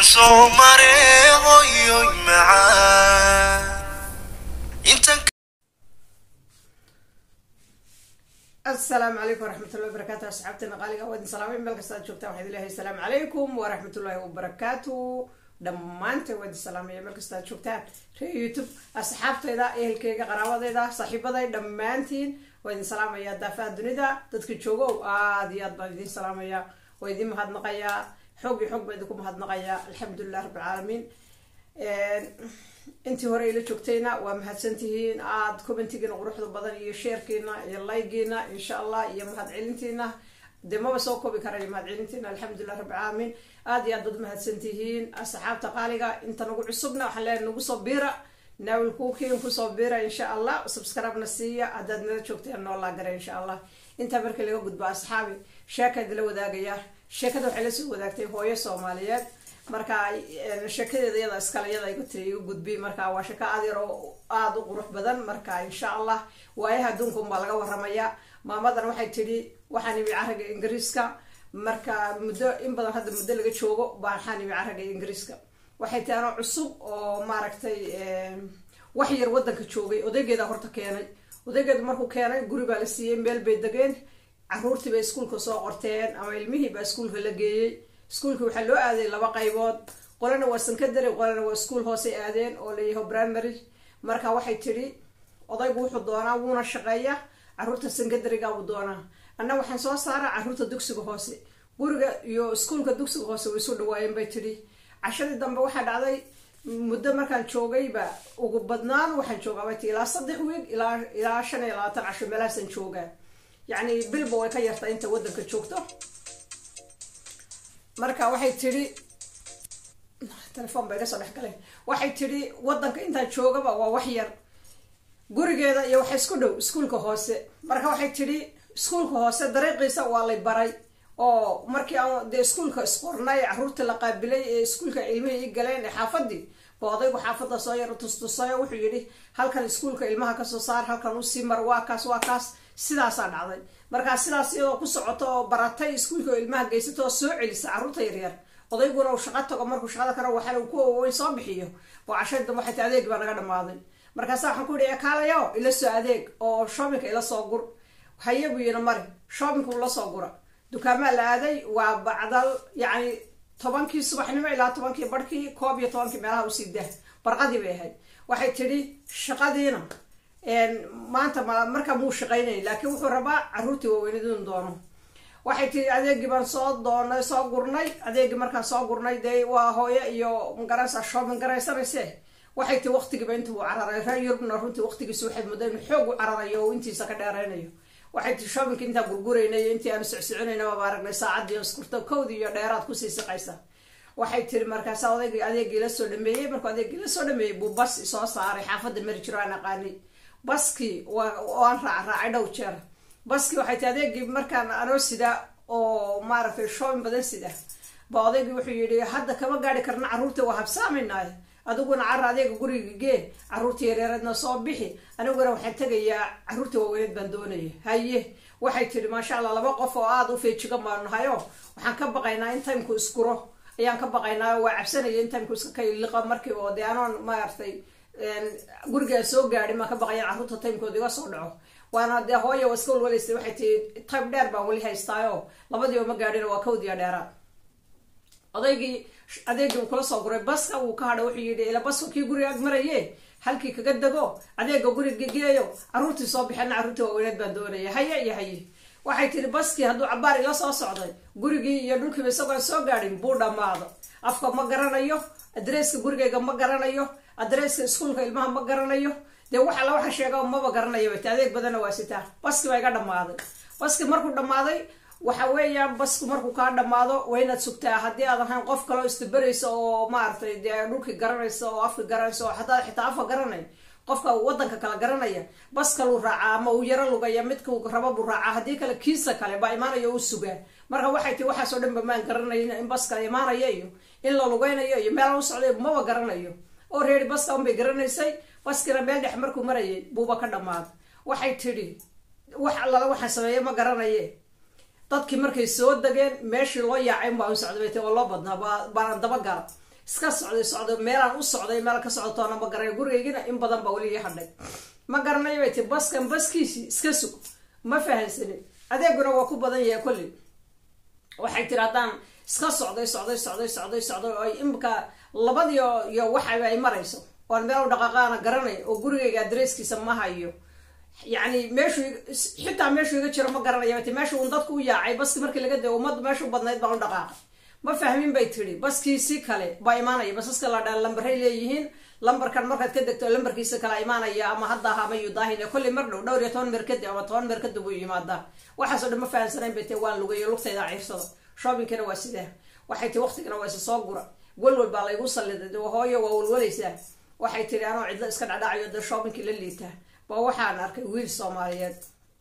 waxaan soo maray hoyoy macaan intan asalaamu calaykum waraxmatullahi wabarakaatu asxaabteena qaaliga waa idin salaamay meel kasta aad joogtaan waxaad ilahay asalaamu calaykum waraxmatullaahi wabarakaatu dhammaanteen waa idin salaamaya meel kasta aad joogtaan reer youtube asxaabtayda ehelkeyga qaraabadeyda saaxiibaday dhammaantiin waa idin salaamaya daafaha dunida dadka joogo aada iyo aad baan idin salaamaya waa idin mahadnaqayaa xoog iyo xoog baa idinku mahadnaqayaa alxamdulilah rabbilcaalamiin intii hore ila joogtayna waa mahadsantihiin aada commentigiina quruxda badan iyo sheerkiina iyo laygiina insha allah iyo mahad celintiina dee maba soo koobi karayo mahad celintiina alxamdulilah rabbilcaalamiin aada iyo aad baad mahadsantihiin asxaabta qaaliga inta nagu cusubna waxaan leeyahay nagu soo biira naawil kuukiin kusoo biira insha allah subscribe-na siiya haddaad nala joogteen noo laagara insha allah intaa markii laga gudbo asxaabi sheeka idila wadaagaya sheekada waxay lasoo wadaagtay hooyo soomaaliyeed marka sheekadeeda iyada iskale iyada igu tiri igu gudbi marka waa sheeko aad yar oo aada u qurux badan marka insha allah waayaha adduunka unbaa laga waramaya maamadan waxay tidhi waxaan imi caraga ingiriiska marka muddo in badan hadda muddo laga joogo waxaan imi caraga ingiriiska waxay tahi anoo cusub oo maaragtay wax yar wadanka joogay odaygeeda horta keenay odaygeedu markuu keenay guri baa la siiyey meel bay degeen caruurtii bay iskuulka soo qorteen ama ilmihii baa iskuulka la geeyey iskuulka waxaa loo aaday laba qaybood qolana waa sankadary qolana waa iskuol hoosay aadeen oo layaho primary marka waxay tidhi odaygu wuxuu doonaa wuuna shaqeeya caruurta sankadaryga buu doonaa anna waxaan soo saaraa caruurta dugsiga hoose guriga iyo iskuolka dugsiga hoose way isu dhawaayeen bay tidhi cashadii dambe waxaa dhacday muddo markaan joogayba ugu badnaan waxaan joogaa bay tii ilaa saddex wiig ilaa ilaa shan iyo labaatan casho meelahaasan joogaa yacni bilba way ka yartaa inta waddanka joogto marka waxay tidhi telefoon ba iga soo dhex galay waxay tidhi waddanka intaan joogaba waa wax yar gurigeeda iyo waxa isku dhow iskuolka hoose marka waxay tidhi iskuolka hoose dariiqiisa waa lay baray oo markii aan dee iskuolka isqornay caruurta la qaabilay ee iskuolka ilmihii i galeen ee xaafadii ba odaygu xaafadda soo yaro tustusayo wuxuu yidhi halkan iskuolka ilmaha kasoo saar halkan usii mar waa kaas waa kaas sidaasaa dhacday markaa sidaas iyadoo ku socoto oo baratay iskuolka oo ilmaha geysato oo soo celisa carruurta yaryar odayguna uu shaqo tago markuu shaqada kana waxaa uu ku oweyn soo bixiyo oo cashadi dambe waxay ti adeeg baa naga dhamaaday markaasa waxaan ku yihi ekaalayo ila soo adeeg oo shoppinka ila soo gur haye buu yina mari shoppinka ula soo gura dukaamaa la aaday waa bacdal yacni tobankii subaxnimo ilaa tobankii barhkii koob iyo tobankii meelaha usii dah barqadii bay ahayd waxay tidhi shaqadiina maanta markaa muu shaqaynay laakiin wuxuu rabaa caruurtii waaweynid inu doono waxay tii adeegii baan soo doonay soo gurnay adeegii markaan soo gurnay dee waa hooyo iyo magaraysa shoobin garaysanayse waxay tii waqtigiiba intuu cararay reer yurubna runtii waqtigiisa waxay muddo inu xoog u cararayo oo intiisa ka dheeraynayo waxay tii shoobinka intaan gurguraynay intii aanu socsoconayna baba aragnay saacadii iskurto kowdii iyo dheeraad kusii siqaysa waxay tiri markaasa odaygii adeegii la soo dhameeyey markuu adeegii la soo dhameeyey buu bas soo saaray xaafadda mari jiro aan aqaanay baskii waan raac raacay dhow jeer baskii waxay tii adeegii markaan anoo sida oo maaragtay shoobin badan sida ba odaygii wuxuu yidhi hadda kama gaari karna carruurta waa habsaamaynaay adiguna cara adeega guriga gee carruurta yareereedna soo bixi aniguna waxaan tegayaa carruurta waaweyneed baan doonaya haye waxay tidhi maasha allah laba qof oo aada u feejigan baanu nahayo waxaan ka baqaynaa in timku iskuro ayaan ka baqaynaa waa cabsanaya in timku iska kaliqo markii oo dee anoon maaragtay gurigaan soo gaadhin maan ka baqayan carruurta timekooda iga soo dhaco waana dee hooya waa iska walwalaysay waxay tii time dheer baan weli haystaayo labadiiba ma gaadhin waa kawdiya dheeraad odaygii adeegii uu kula soo guray baska uu ka hadha wuxuu yidhi ila baska kii guriga ag maraye halkii kaga dego adeega guriga geeyo carruurtii soo bixina carruurtii waaweyneed baan doonaya haye iyo haye waxay tihi baskii hadduu cabaar ila soo socday gurigii iyo dhulkiiba isagoon soo gaadhin buu dhammaado afka ma garanayo adreeska gurigayga ma garanayo adreeska iskuolka ilmaha ma garanayo dee wax alla waxa sheega maba garanayo bat adeeg badanna waa sitaa baski baa iga dhammaaday baski markuu dhammaaday waxa weeyaan basku markuu kaa dhammaado waa inaad sugtaa haddii aad ahayn qof kaleo istaberaysa oo maaragtay dee dhulkii garanaysa oo afka garanaysa oo hataa xitaa afka garanay qofka wadanka kala garanaya bas kaluu raacaa ama uu yaro lugaya midkuu raba buu raacaa haddii kale kiisa kale baa imaanaya u sugaa marka waxay tii waxaasoo dhan ba maan garanayn in bas kale imaanaya iyo in la lugaynayo iyo meelaan u socday maba garanayo oo reeri baska unbay garanaysay baskina meel dhex markuu marayay buuba ka dhammaaday waxay tidhi wax allala waxaan sameeye ma garanaye dadkii markay soo degeen meeshii loo yaacay unbaa u socday bay ti oo loo badnaa baa- baanan dabagala iska socday socday meelaan u socday meel ka socotoona ma garanay gurigaygina in badan baa weli ii hadhay ma garanayo bay ti baskan baskiisii iska sug ma fahansanin adeeguna waa ku badan yahay kolley waxay tiri haddaan iska socday socday socday socday socday oo imika labadiyo iyo waxaba ay marayso oon meel u dhaqaaqaana garanay oo gurigayga adresskiisa ma hayo yacni meeshuu xitaa meeshuu iga jiro ma garanaya ti meesha uun dadku u yaacay baski markii laga dao ummaddu meesha u badnayd baan u dhaqaaqay ma fahmin bay tiri baskiisi kale baa imaanaya basaska la dhaa lambaray leeyihiin lambarkan markaad ka degto lambarkiisa kala imaanaya ama hadda aha ama yudaahin kolley mar dhow dhowr iyo toban meer kadib ama toban meer kadib uu yimaadaa waxaasoo dhan ma fahansanayn bay ti waan lugayo lugtayda ciirsada shoppingkana waa sidee waxay tii waqtigana waa isa soo gura walwal baa laygu salliday hooyo waa walwalaysaa waxay tiri anoo cidlo iska dhadhacayo dee shoppingkii la liitaa ba waxaan arkay wiil soomaaliyeed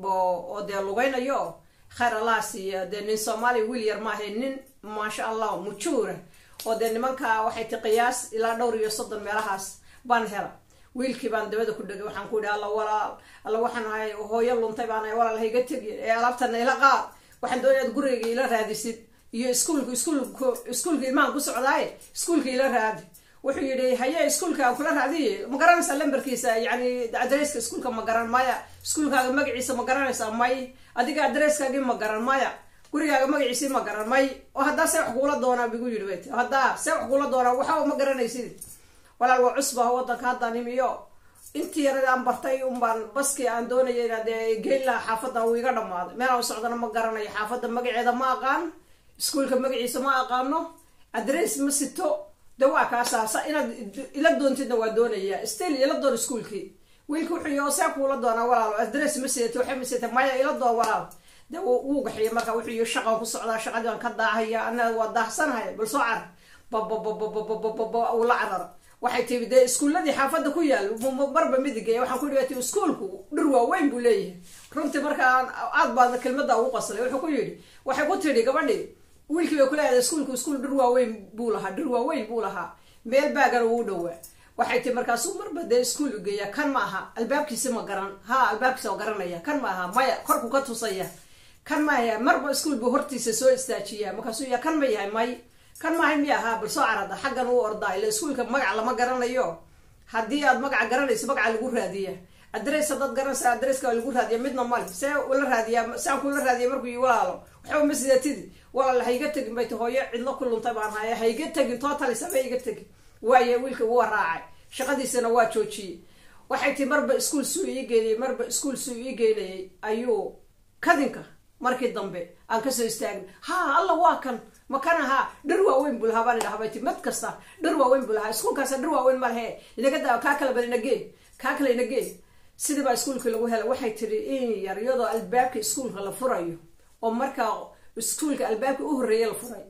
oo dee lugaynayo khayr allah siiya dee nin soomaaliya wiil yar maahay nin maasha allah mujuura oo dee nimanka waxay ti qiyaas ilaa dhowr iyo soddon meelahaas baan hela wiilkii baan dabada ku dhegay waxaan ku idhi alla walaal alla waxaan ahay hooyo luntay baan ahay walaal hayga tegi ee alaabtana ila qaad waxaan doonaya ad gurigayga ila raadisid iyo iskuulka iskuulka iskuulka ilmahan ku socdaaye iskuulka ila raadi wuxuu yidhi haye iskuulka aan kula raadiye ma garanaysaa lambarkiisa yani adresska iskuulka ma garan maya iskuulkaaga magaciisa ma garanaysaa may adiga adresskaagii ma garan maya gurigaaga magaciisii ma garan may oo haddaa see wax kuula doonaa bigu yidhi bayt haddaa see wax kuula doonaa waxba ma garanaysid walaal waa cusbaha wadanka haddaan imiyo intii yarada aan bartay unbaan baskii aan doonaya inaad geyn lahaa xaafadda uu iga dhamaaday meelaan u socdana ma garanayo xaafadda magaceeda ma aqaan iskuulka magaciisa ma aqaano adress ma sito de waa kaasaasa inaad ila doontidna waa doonaya stil ila doon iskuulkii wiilka wuxuu yii see kuula doonaa walaal adress ma sidato waxay ma sidata maya ila doon walaal de wuu gaxiya marka wuxuu yii shaqan ku socdaa shaqadii aan ka daahaya ana waa daahsanahay bal soo car bababababababa uu la carara waxay tihi dee iskuuladii xaafadda ku yaal marba midigaya waxaan ku dhigati iskuulku dhir waaweyn buu leeyahay runtii markaan aad baadna kelmada ugu qaslay wuxuu ku yidhi waxay ku tidhi gabadhii wiilkii bay kuleedahay iskuulku iskuul dhir waaweyn buu lahaa dhir waaweyn buu lahaa meel baagana wuu dhowaa waxay tii markaasuu marba dee iskuul u geeya kan ma aha albaabkiisi ma garan ha albaabkiisa oo garanaya kan ma aha maya korku ka tusaya kan maaha marba iskuul buu hortiisa soo istaajiya markaasuu ya kan ma yahay may kan maahay miya ahaa bal soo carada xaggan uu ordaa ila iskuulka magac lama garanayo haddii aad magaca garanayso magaca lagu raadiya adress haddaad garanaysa adresska lagu raadiya midna male see ula raadiyaa seaan kula raadiya markuu yi walaalo waxba ma sidatidi walaal hayga tegin bay ti hooyo cidlo ku luntay baan haya hayga tegin totals haba iga tegin waaye wiilka waa raacay shaqadiisana waa joojiyey waxay tii marba iskuol suu ii geynayay marba iskuol suu ii geynayay ayuu kadinka markii dambe aan kasoo istaagna ha alla waa kan ma kan ahaa dhir waaweyn buu lahaa baan idhaha bay ti mid kasta dhir waaweyn buu lahaa iskuulkaasa dhir waaweyn ma lehe inaga daa kaa kala bal inagee kaa kale inagee sidii baa iskuulkii lagu helay waxay tiri in yar iyadoo albaabka iskuulka la furayo oo markaa iskuulka albaabka u horreeya la furay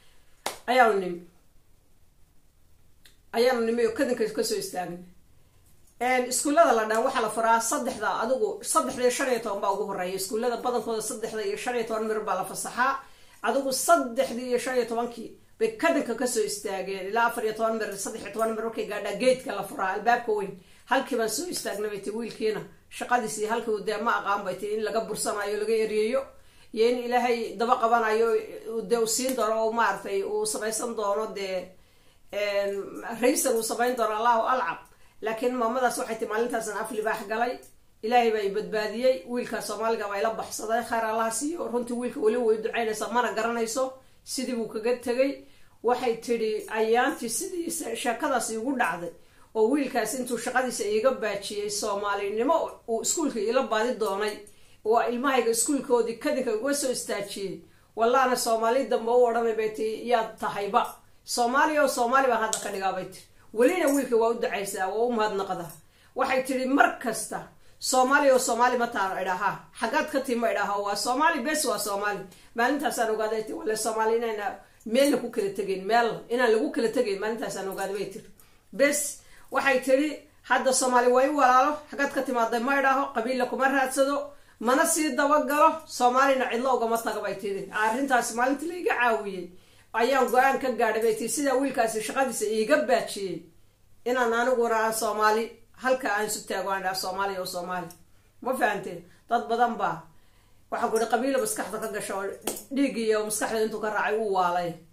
ayaanu nimi ayaanu nimi oo kadinka kasoo istaagna iskuullada la dhan waxaa la furaa saddexda adigu saddexda iyo shan iyo toban baa ugu horeeya iskuullada badankooda saddexda iyo shan iyo toban mir baa la fasaxaa adigu saddexdii iyo shan iyo tobankii bay kadinka kasoo istaageen ilaa afar iyo toban mir saddex iyo toban mir markay gaadhaa geedka la furaa albaabka weyn halkii baan soo istaagna bay ti wiilkiina shaqadiisii halkii dee ma aqaan bay ti in laga bursanayo laga eriyeyo iyo in ilaahay daba qabanayo dee uu siin doono oo maaragtay uu samaysan doono dee raysar uu samayn doono allahu alcab laakiin maamadaas waxay ti maalintaasan af libaax galay ilaahay baa i badbaadiyey wiilka soomaaliga baa ila baxsaday khayr allaha siiyo runtii wiilka weli way ducaynaysaa mana garanayso sidii buu kaga tegay waxay tidhi ayaantii sidii sheekadaas igu dhacday oo wiilkaas intuu shaqadiisa iiga baajiyey soomaalinimo uu iskuulka ila baadi doonay oo ilmahayga iskuulkoodii kadinka uga soo istaajiyey wallahna soomaali dambe u odhanay bay ti yaad tahayba soomaaliya oo soomaali baan hadda ka dhigaa bay tiri welina wiilka waa u ducaysaa waa u mahadnaqdaa waxay tidhi mar kasta soomaaliya oo soomaali mataan idhahaa xaggaad ka tii ma idhaha waa soomaali bes waa soomaali maalintaasaan ogaaday ti wale soomaali inayna meelna ku kala tegeyn meel inaan lagu kala tegeyn maalintaasaan ogaaday bay tiri bes waxay tidhi hadda soomaali waa i walaalo xaggaad ka timaaday ma idhaaho qabiilla kuma raadsado mana sii dabagalo soomaalina cidlo ugama taga bay tidhi arrintaas maalintii laiga caawiyey ayaan go-aan ka gaadhay bay tii sidaa wiilkaasi shaqadiisa iiga baajiyey inaan aniguna aan soomaali halka aan isu taago aan dhaha soomaaliya oo soomaali ma fahamtee dad badan baa waxaan ku ihi qabiilo maskaxda ka gasho oo dhiiggiiyo maskaxda intuu ka raacay u waalay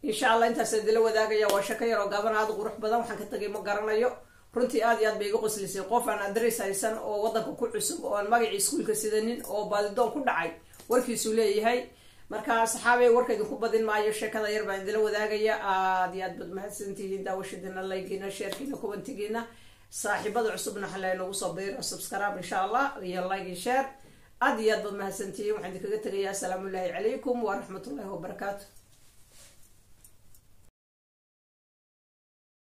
insha allah intaas idila wadaagaya waa shako yar oo gaaban aada qurux badan waxaan ka tagay ma garanayo runtii aad iyo aad bay iga qoslisay qof aan adres haysan oo wadanka ku cusub oo aan magacii iskuulka sidanin oo baadidoon ku dhacay warkiisuu leeyahay marka saxaabey warka idinku badin maayo sheekada yar baan idila wadaagaya aada iyo aad bad mahadsantihiin daawashadiina laygiina sheerkiina kubantigiina saaxiibada cusubna xalay nagu soo biiro subscribe insha allah iyo like iyo share aada iyo aad bad mahadsantihiin waxaan idinkaga tegayaa asalaamu llaahi calaykum waraxmat ullahi wabarakaatu